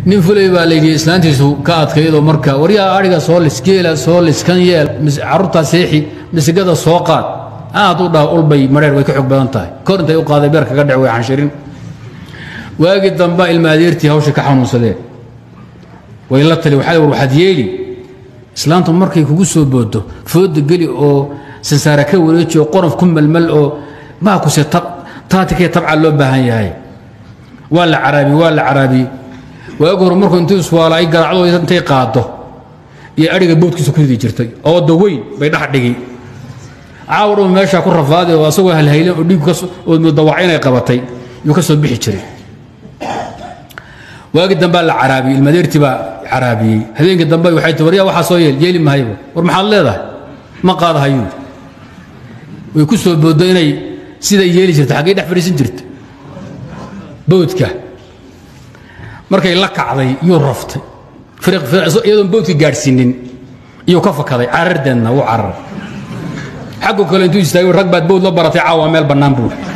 nin fulay baa layidhi islaantiisu ka adkaydoo marka waryaa adhiga soo lis geela soo lis kan yeel carruurtaa seexi misigada soo qaad aad u dhaha ulbay madheer way ka xog badan tahay kor intay u qaaday beer kaga dhec way xanshirin waagii dambaa ilma adeertii hawsha ka xanuunsadeen way la tali waxaa war waxaad yeeli islaantu markay kugu soo boodo fooda geli oo sansaara ka wareeji oo qoranf ku melmel oo maakuse taatikee tabca loo baahan yahay waa la caraabi waa la caraabi waagi hore markuu intuu iswaala ay garaacdo intay qaado iyo adhiga boodkiisa ku ridi jirtay ooda weyn bay dhex dhigi caawa dhan meeshaa ku rafaaday oo asagoo halhaylan oo dhiig oo dawac inay qabatay yuu ka soo bixi jiray waagi dambaa la caraabiyey ilmadeertii baa caraabiyey habeenkii dambe waxay tii waryaa waxaa soo yeel yeeli mahayba war maxaad leedahay ma qaadahayuu way ku soo booddo inay siday yeeli jirta xaggay dhex fadhiisan jirta boodka markay la kacday yuu raftay iyadoon boodka gaadhsiinin iyuu ka fakaday carardeedna wuu carar xaggu kale intuu istaagay rag baad bood la baratay caawa meel bannaan buu